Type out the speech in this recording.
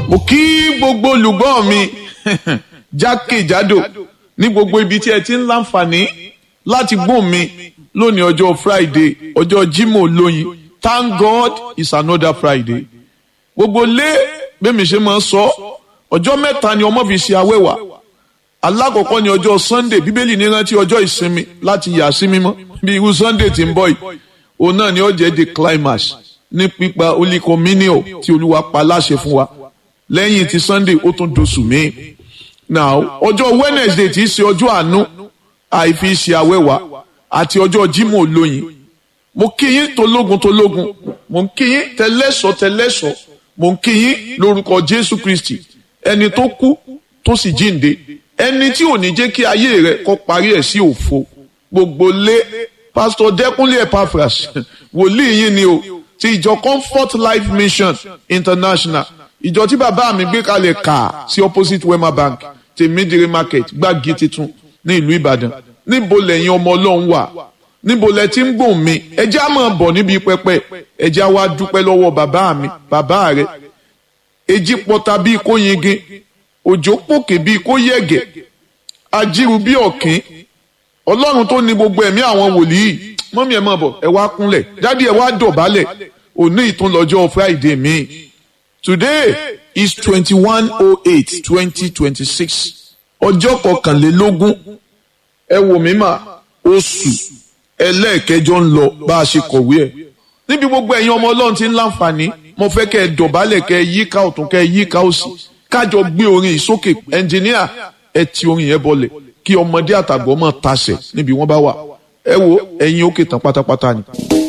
mo kí gbogbo olùgbọ́ mi jákèjádò ní gbogbo ibi tí ẹ ti ń láǹfààní láti gbọ́ mi lónìí ọjọ́ Friday ọjọ́ Jímọ̀ lóyin Thank God it's another Friday gbogbo lé bẹ́mi ṣe máa ń sọ ọjọ́ mẹ́ta ni ọmọ fi ṣe awẹ́wà alákọ̀ọ́kọ́ ni ọjọ́ Sunday bíbélì ní rántí ọjọ́ ìsinmi láti yà sí mímọ́ bí irú Sunday tí ń bọ̀ yìí òun náà ni ó jẹ́ the climax ní pípa olíkọmínìọ̀ tí olúwa pa láṣẹ fún wa lẹ́yìn ti Sunday ó tún doṣù míì now ọjọ́ Wednesday tí í ṣe ọjọ́ àánú àìfi ṣe awẹ́wà àti ọjọ́ Jímọ̀ olóyin mo kí yín tológun tológun mo ń kí yín tẹlẹ́sọ̀ tẹlẹ́sọ̀ mo ń kí yín lórúkọ Jésù Kristi ẹni tó kú tó sì jíǹde ẹni tí ò ní jẹ́ kí ayé rẹ̀ kó parí ẹ̀ sí òfo gbogbo lé pásítọ̀ Dẹ́kúnlé Epaphras wòlíì yín ni o ti ìjọ Comfort Life Mission International ìjọ tí bàbá mi gbé kalẹ̀ kà sí opposite Wema Bank tèmídìrí market gbági titun ní ìlú Ìbàdàn níbo lẹ́yìn ọmọ Ọlọ́run wà níbo lẹ ti ń gbòòn mi ẹjẹ́ á máa bọ̀ níbi pẹpẹ ẹjẹ́ á wá dúpẹ́ lọ́wọ́ bàbá mi bàbá rẹ̀ èjì pọta bíi kó yingin òjò pòkè bíi kó yẹ̀gẹ̀ ajíru bíi ọ̀kín ọlọ́run tó ní gbogbo ẹ̀mí àwọn wòlíì mọ́mí ẹ̀ máa bọ̀ ẹ wá kúnlẹ̀ dádì ẹ wá dọ̀bálẹ̀ òní ìtúnlọ́jọ́ Friday mi today is twenty one oh eight twenty twenty six ọjọ́ kọkànlélógún ẹ wò mí mà oṣù ẹlẹ́ẹ̀kẹjọ ń lọ bá a ṣe kọ̀wé ẹ̀ níbi gbogbo ẹ̀yin ọmọ ọlọ́run ti ń láǹfààní mo fẹ́ kẹ́ ẹ dọ̀bálẹ̀ kẹ́ ẹ yíká ọ̀tún kẹ́ ẹ yíká òsì kájọ gbé orin ìsókè ẹnjìníà ẹ ti orin yẹn bọlẹ̀ kí ọmọdé àtàgbọ́ máa tasẹ̀ níbi wọ́n bá wà ẹ wo ẹ̀yin òkè tán pátápátá ni.